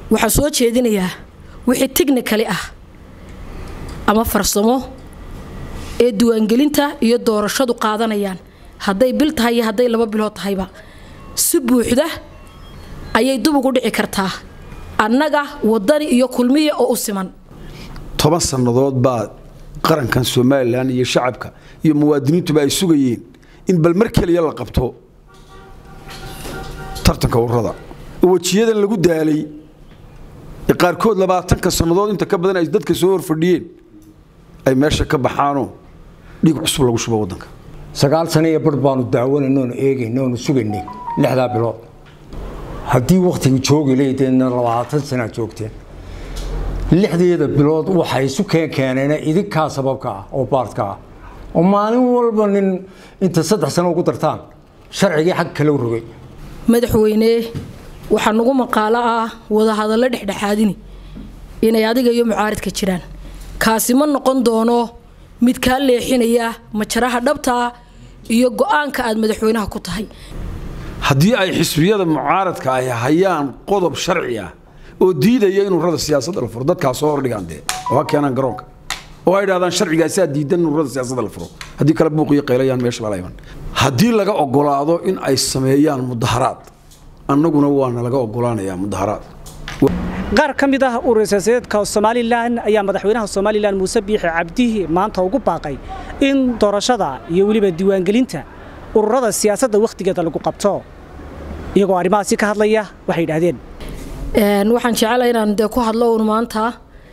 waxaan soo jeedinayaa wixii tichnikali ah ama farsamo ee diiwaangelinta iyo doorashadu qaadanayaan hadday bil tahay iyo hadday laba bilood tahayba si buuxda ayay dub ugu dhici kartaa annaga wadani iyo kulmiya oo u siman toban sannadood baa qarankan somalilan iyo shacabka iyo muwaadiniintuba ay sugayeen in bal mar keliya la qabto tartanka ururada oo wejiyadan lagu daalay ee qaarkood labaatanka sannadood inta ka badan ay dadka soo horfadhiyeen ay meesha ka baxaanoo dhiig cusub lagu shubo waddanka sagaal sano iyo bar baanu daawanaynoonu eegaynoonu sugaynay lixdaa bilood haddii wakhtiga joogi leydeenna labaatan sanaa joogteen lixdeeda bilood waxay isu keenkeeneen idinkaa sababka ah oo baartka ah oo maalin walba nin inta saddex sano ugu dartaan sharcigii xag kala rogay madaxweyne waxaa nagu maqaalo ah wadahadallo dhexdhexaadini inay adiga iyo mucaaridka jiraan kaasi ma noqon doono mid kaa leexinaya majaraha dhabtaa iyo go-aanka aad madaxweynaha ku tahay haddii ay xisbiyada mucaaradka ay hayaan qodob sharci ah oo diidaya in ururada siyaasadda la furo dadkaa soo hordhigaan dee oo ha keenaan garoonka oo ay dhahdaan sharcigaasaa diidan in ururada siyaasadda la furo haddii kale buuq iyo qaylayaan meesha lala iman haddii laga ogolaado in ay sameeyaan mudaharaad annaguna waana laga ogolaanayaa mudaharaad qaar ka mid ah urur siyaasadeedka somalilan ayaa madaxweynaha somalilan muuse biixi cabdihi maanta ugu baaqay in doorashada iyo weliba diiwaangelinta ururada siyaasadda wakhtigeeda lagu qabto iyagoo arrimahaasi ka hadlaya waxay yidhaahdeen waxaan jecelahay inaan dee ku hadlo un maanta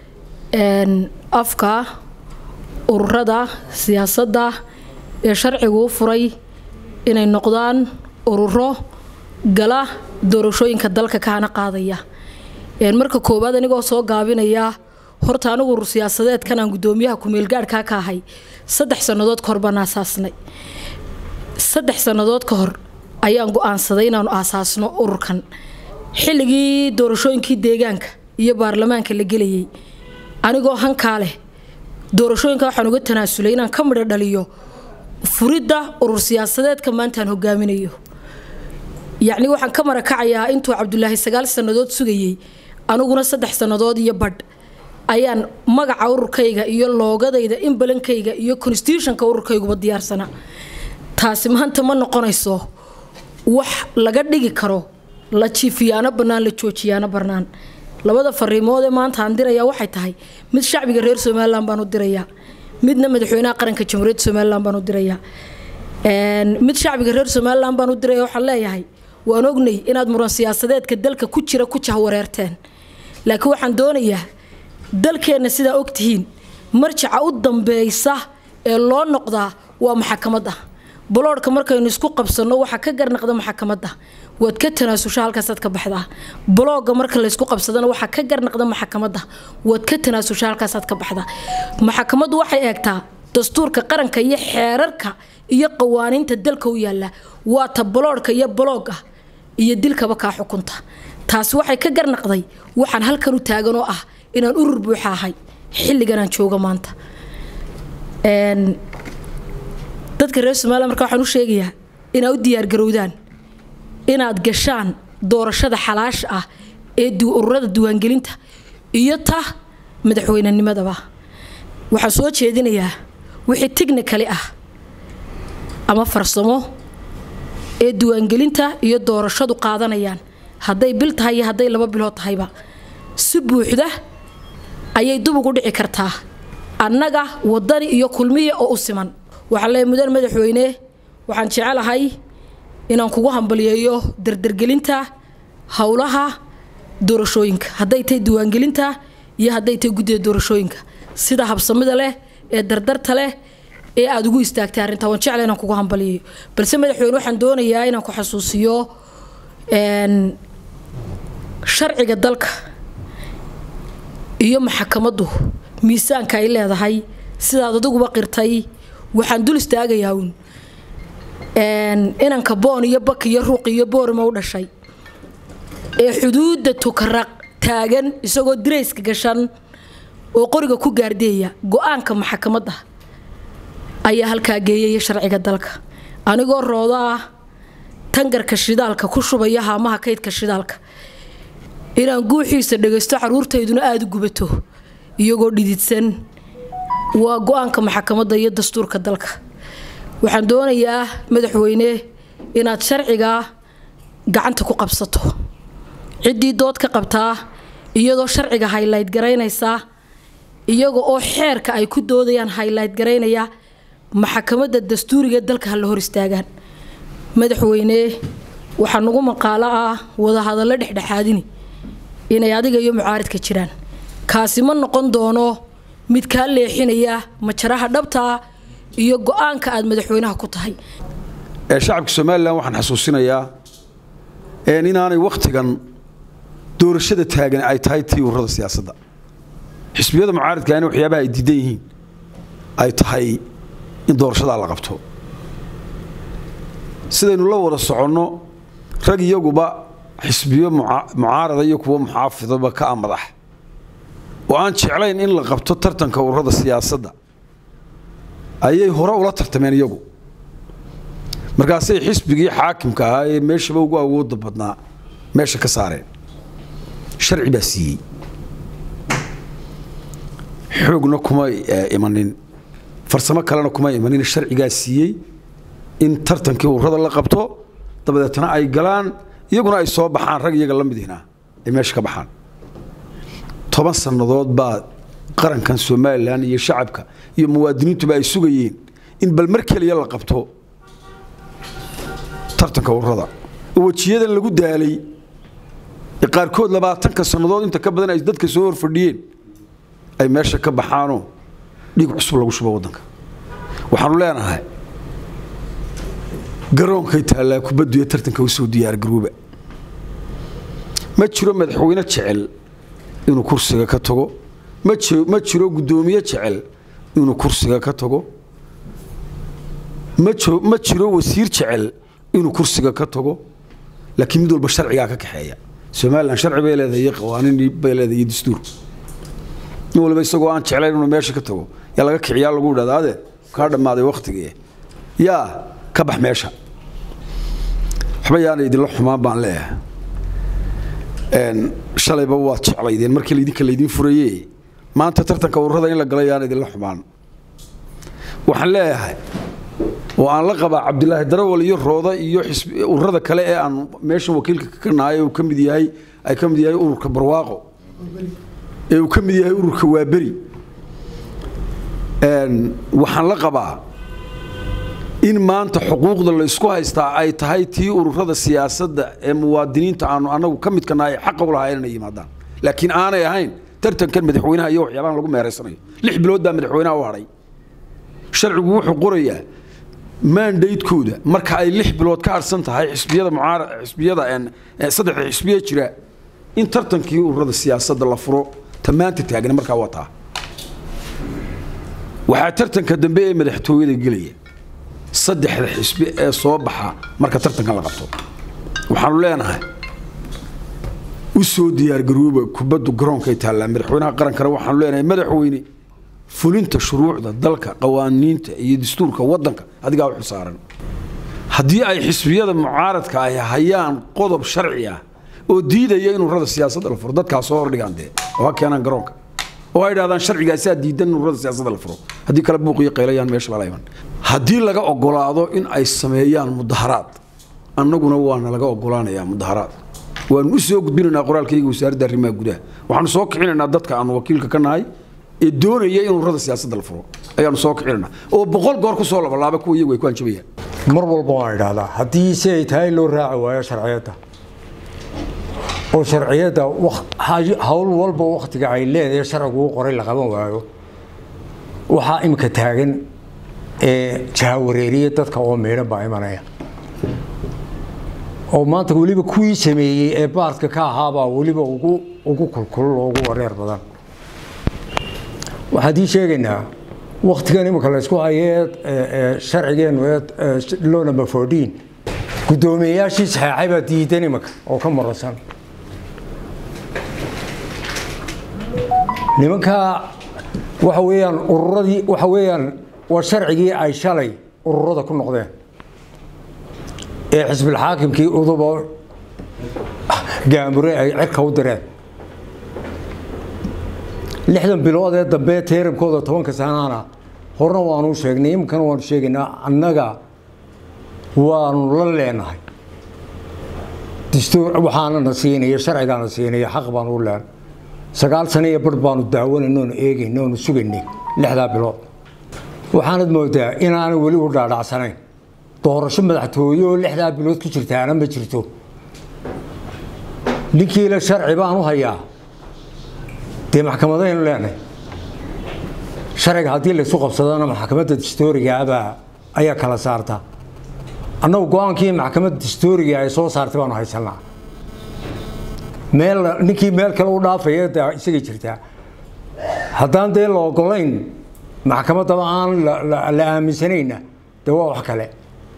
afka ururada siyaasadda ee sharcigu u furay inay noqdaan ururo gala doorashooyinka dalka kahana qaadaya marka koowaad anigoo soo gaabinaya horta anigu urur siyaasadeedkan aan gudoomiyaha kumeelgaadhkaa ka ahay saddex sannadood ka hor baan aasaasnay saddex sannadood ka hor ayaan go-aansaday inaanu aasaasno ururkan xilligii doorashooyinkii deegaanka iyo baarlamaanka la gelayay anigoo hankaa leh doorashooyinka waxaan uga tanaasulay inaan ka midho dhaliyo furidda urur siyaasadeedka maantaan hogaaminayo yacni waxaan ka marakacayaa intuu cabdulaahi sagaal sannadood sugayey aniguna saddex sannadood iyo badh ayaan magaca ururkayga iyo loogadayda imbalankayga iyo constitutionka ururkayguba diyaarsana taasi maanta ma noqonayso wax laga dhigi karo la jiifiyaano bannaan la joojiyaano bannaan labada fariimood ee maanta aan dirayaa waxay tahay mid shacbiga reer somalilan baan u dirayaa midna madaxweynaha qaranka jamhuuriyadda somalilan baan u dirayaa mid shacbiga reer somalilan baan u diraya waxaan leeyahay waan ognay inaad muran siyaasadeedka dalka ku jira ku jahwareerteen laakiin waxaan doonayaa dalkeenna sidaa ogtihiin marjaca u dambeeysa ee loo noqdaa waa maxakamadda boloodhka markaynu isku qabsanno waxaa ka garnaqda maxakamadda waad ka tanaasusha halkaasaad ka baxdaa bolooga marka laysku qabsadana waxaa ka garnaqda maxakamadda waad ka tanaasusha halkaasaad ka baxdaa maxakamaddu waxay eegtaa dastuurka qaranka iyo xeerarka iyo qawaaniinta dalka u yaalla waa ta boloodhka iyo boloog ah iyo dilkaba kaa xukunta taasi waxay ka garnaqday waxaan halkan u taagan oo ah inaan urur buuxa ahay xilliganaan jooga maanta dadka reer somalilan marka waxaan u sheegayaa inaad u diyaargarowdaan inaad gashaan doorashada xalaasha ah ee ururada diiwaangelinta iyo ta madaxweynenimadaba waxaan soo jeedinayaa wixii tichnikali ah ama farsamo ee diiwaangelinta iyo doorashadu qaadanayaan hadday bil tahay iyo hadday laba bilood tahayba si buuxda ayay dub ugu dhici kartaa annaga wadani iyo kulmiya oo u siman waxaan leeyahay mudan madaxweyne waxaan jecelahay inaan kugu hambaliyeeyo dardargelinta howlaha doorashooyinka hadday tahay diiwaangelinta iyo hadday tahay guddida doorashooyinka sida habsamida leh ee dardarta leh ee aada ugu istaagtay arrintaa waan jecla inaan kugu hambaliyeeyo balse madaxweyne waxaan doonayaa inaan ku xasuusiyo sharciga dalka iyo maxakamaddu miisaanka ay leedahay sidaad adiguba qirtay waxaan dul istaagayaa uun inanka boon iyo bak iyo ruuq iyo boorima u dhashay ee xuduudda tukaraq taagan isagoo dirayska gashan oo qoriga ku gaardeeya go-aanka maxakamadda ayaa halkaa geeyaya sharciga dalka anigoo roodo ah tangarka shidaalka ku shubaya haamaha kaydka shidaalka inaan guuxiisa dhagaysto caruurtayduna aada u gubato iyagoo dhididsan waa go-aanka maxakamadda iyo dastuurka dalka waxaan doonayaa madaxweyne inaad sharcigaa gacanta ku qabsato ciddii dood ka qabtaa iyadoo sharciga haylayt garaynaysaa iyaga oo xeerka ay ku doodayaan haylayt garaynaya maxakamadda dastuuriga dalka ha la hor istaagaan madaxweyne waxaa nagu maqaalo ah wadahadallo dhexdhexaadini inay adiga iyo mucaaridka jiraan kaasi ma noqon doono mid kaa leexinaya majaraha dhabtaa iyo go-aanka aad madaxweynaha ku tahay shacabka somalilan waxaan xasuusinayaa inaanay wakhtigan doorashada taagan ay tahay tii ururada siyaasadda xisbiyada mucaaridka in waxyaabaha ay diidan yihiin ay tahay in doorashadaa la qabto sidaynu la wada soconno rag iyaguba xisbiyo mucaarada iyo kuwo muxaafidaba ka ah madax oo aan jeclayn in la qabto tartanka ururada siyaasadda ayay hore ula tartameen iyagu markaasay xisbigii xaakimka ahaa ee meeshaba ugu awooda badnaa meesha ka saareen sharci baa siiyey xoogna kuma imanin farsamo kalena kuma imanin sharcigaa siiyey in tartankii ururada la qabto dabadeetna ay galaan iyaguna ay soo baxaan rag iyaga la midihna ay meesha ka baxaan toban sannadood baa qarankan somalilan iyo shacabka iyo muwaadiniintuba ay sugayeen in bal mar keliya la qabto tartanka ururada oo wejiyadan lagu daalay ee qaarkood labaatanka sannadood inta ka badan ay dadka soo horfadhiyeen ay meesha ka baxaanoo dhiig cusub lagu shubo waddanka waxaanu leenahay garoonkay taallaa kubaddu ee tartanka u soo diyaargarooba ma jiro madaxweyne jecel inuu kursiga ka tago ma jiro guddoomiye jecel inuu kursiga ka tago ma jiro wasiir jecel inuu kursiga ka tago laakiin mid walba sharcigaa ka kaxeeya somalilan sharci bay leedahay iyo qawaaniin bay leedahay iyo dastuur nin walba isagoo aan jeclayn inuu meesha ka tago yaa laga kiciyaa lagu idhahda ade kaa dhammaaday wakhtigii yaa ka bax meesha waxba yaana idinla xumaan baan leeyahay shalayba waad jeclaydeen markii laydinka laydin furaye maanta tartanka ururada in la gala yaana idinla xumaan waxaan leeyahay oo aan la qabaa cabdilaahi darawal iyo rooda iyo ururada kale ee aan meeshan wakiilka ka nahay uu ka mid yahay ay ka mid yahay ururka barwaaqo ee uu ka mid yahay ururka waaberi waxaan la qabaa in maanta xuquuqda la isku haystaa ay tahay tii ururada siyaasadda ee muwaadiniinta aanu anagu ka midka nahay xaqa u lahaa inay yimaadaan laakiin aanay ahayn tartankan madaxweynaha iyo waxyaabahan lagu meeraysanayo lix bilood baa madaxweynaha u hadhay sharcigu wuxuu qorayaa maandaydkooda marka ay lix bilood ka harsan tahay xisbiyada mucaara xisbiyada saddexda xisbiye jira in tartankii ururada siyaasadda la furo tamaanta taagna markaa wataa waxaa tartanka dambe ee madaxtooyada gelaya saddexda xisbi ee soo baxa marka tartankan la qabto waxaanu leenahay u soo diyaargarooba kubaddu garoonkay taallaa madaxweynaha qarankana waxaanu leenahay madaxweyne fulinta shuruucda dalka qawaaniinta iyo dastuurka waddanka adigaa u xilsaaran haddii ay xisbiyada mucaaradka ay hayaan qodob sharci ah oo diidaya in ururada siyaasadda la furo dadkaa soo hordhigaan dee oo ha keenaan garoonka oo ay dhahdaan sharcigaasaa diidan in ururada siyaasadda la furo haddii kale buuqiyo qaylayaan meesha lala iman haddii laga ogolaado in ay sameeyaan mudaharaad annaguna waana laga ogolaanayaa mudaharaad waanu u soo gudbinaynaa qoraalkayga wasaaradda arrimaha gudaha waxaanu soo kicinaynaa dadka aanu wakiilka ka nahay ee doonaya in ururada siyaasadda la furo ayaanu soo kicinaynaa oo boqol goor ku soo labalaaba kuwa iyagu ay ku hanjabayaan mar walba waan idhaahdaa haddii si ay tahay loo raaci waayo sharciyadda oo sharciyadda hawl walba wakhtiga ay leedahay sharcigu u qoray la qaban waayo waxaa imika taagan ee jahawareeriya dadka oo miidhan baa imanaya oo maanta weliba kuwii sameeyey ee baadka ka ahaabaa weliba ugu ugu kulkulul oo ugu wareer badan waxaan ii sheegaynaa waktigan imika laysku hayee sharcigeennu ee law number fourteen guddoomiyeyaashii saxeexay baa diidan imika oo ka marasan nimankaa waxa weeyaan ururadii waxa weeyaan waa sharcigii ay shalay ururada ku noqdeen ee xisbilxaakimkii uduba gaamure ay cirka u direen lixdan bilood ee dambe teeramkooda tobanka sanaana horena waanu sheegnay iminkana waanu sheegaynaa annaga waanu la leenahay dastuur waxaanana siinaya sharcigaana siinaya xaq baanu u leenahay sagaal sano iyo bar baanu daawanayno oonu eegayno oonu sugaynay lixdaa bilood waxaanad moodaa inaanay weli u dhaadhacsanayn doorasho madaxtooye oo lixdaa bilood ku jirtaana ma jirto ninkiila sharci baan u hayaa dee maxkamadaynu leenahay sharciga haddii laysu qabsadana maxkamadda dastoorigaabaa ayaa kala saarta annagu go-aankii maxkamadda dastooriga ay soo saartay baanu haysanaa meel ninkii meel kale u dhaafaya de isagay jirtaa haddaan dee la ogolayn maxkamaddaba aan la aaminsanayna dee waa wax kale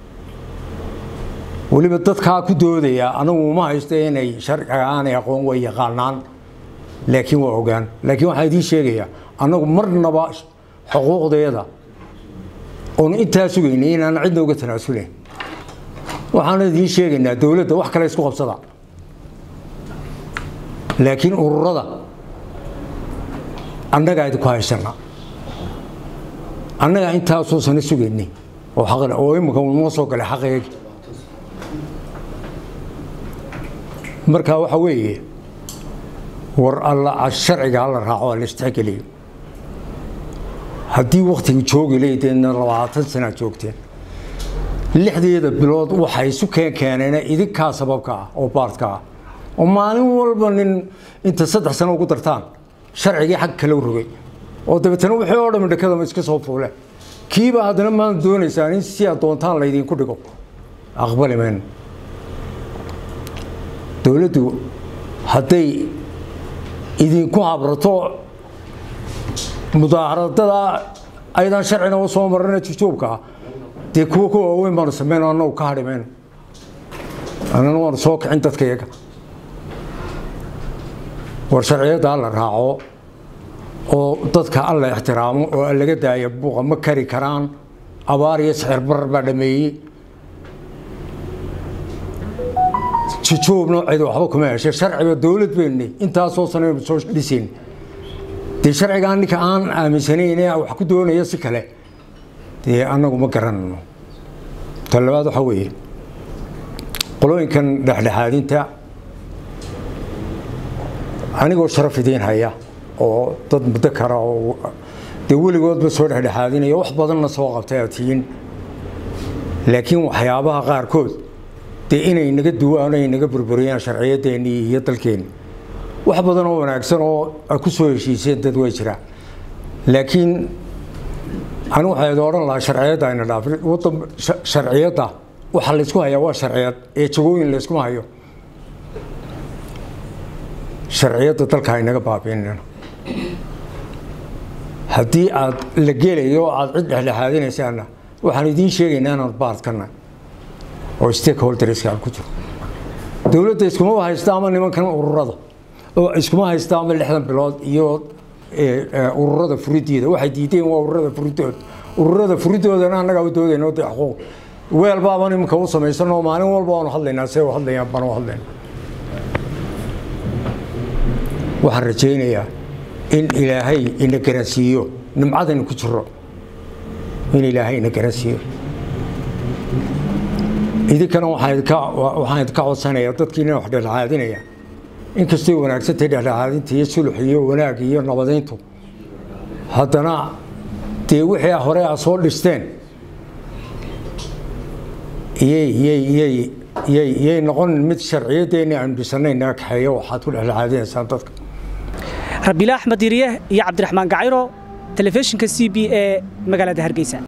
weliba dadkaa ku doodaya anagu uma haysto inay sharciga aanay aqoon way yaqaanaan laakiin waa ogaan laakiin waxaan idiin sheegayaa annagu marnaba xuquuqdeeda oonu intaa sugaynay inaan cidna uga tanaasulayn waxaan idiin sheegaynaa dowladda wax kale isku qabsada laakiin ururada annagaa idinku haysana annagaa intaasoo sano sugaynay oo xaqle oo imika noo soo galay xaqeegi marka waxa weeye war alla sharciga hala raaco la istixgeliyo haddii waktiga joogi leydeenna labaatan sanaa joogteen lixdeeda bilood waxay isu keen keeneen idinkaa sababka ah oo baartka ah oo maalin walba nin inta saddex sano ugu dartaan sharcigii xag kale u rogay oo dabeetana wixii oo dhami dhakadama iska soo fuule kiiba haddana maanta doonaysaan in si aad doontaan laydinku dhigo aqbali mayno dowladdu hadday idinku habrato mudaaharadada ayadaan sharcina u soo marina jujuubka dee kuwa ku waaweyn baanu sameyn annagu ka hadhi mayno annana waanu soo kicin dadka iyaga war sharciyadda alla raaco oo dadka alla ixtiraamo oo laga daaya buuqa ma kari karaan abaar iyo sixir barar baa dhameeyey jujuubna cid waxba kuma heshay sharciga dowlad baynu intaasoo sanaynu soo dhisayn dee sharcigaa ninka aan aaminsanayn ee wax ku doonaya si kale dee annagu ma garanayno ta labaad waxaa weeye qolooyinkan dhexdhexaadinta anigoo sharaf idiin haya oo dad muddo kara oo dee weligoodba soo dhexdhexaadinaya wax badanna soo qabtay aad tihiin laakiin waxyaabaha qaarkood dee inay naga duwaan ay naga burburiyaan sharciyadeennii iyo dalkeenni wax badan oo wanaagsan oo ay ku soo heshiiseen dad way jiraan laakiin anigu waxaa idin odhan lahaa sharciyadda ayna dhaafin waddan sharciyadda waxa laysku hayaa waa sharciyad ee jagooyin layskuma hayo sharciyadda dalka aynaga baabiinina haddii aad la gelayo oo aad cid dhexdhexaadinaysaana waxaan idiin sheegaynaa inaan baadkana oo stakeholderska aan ku jiro dowladda iskuma haysta ama nimankan ururada oo iskuma haysta ama lixdan bilood iyo ururada furideeda waxay diideen waa ururada furidooda ururada furidoodana annagaa u doodayno de xuquuq weel baaban iminka u samaysanoo maalin walba waanu hadlaynaa see u hadlayaan baan u hadlayna waxaan rajaynayaa in ilaahay ina garansiiyo nimcadaynu ku jiro in ilaahay ina garansiiyo idinkana waxaan idinka codsanayaa dadkiina wax dhexdhexaadinaya inkastay wanaagsantay dhexdhexaadinta iyo sulux iyo wanaag iyo nabadeyntu haddana dee wixii hore a soo dhisteen yay noqon mid sharciyadeeni aanu dhisanayn naga kaxeeyo waxaad ku dhexdhexaadinaysaan dadka rabiila axmed diriye iyo cabdiraxmaan gacayro telefishinka c b ee magaalada hargeysa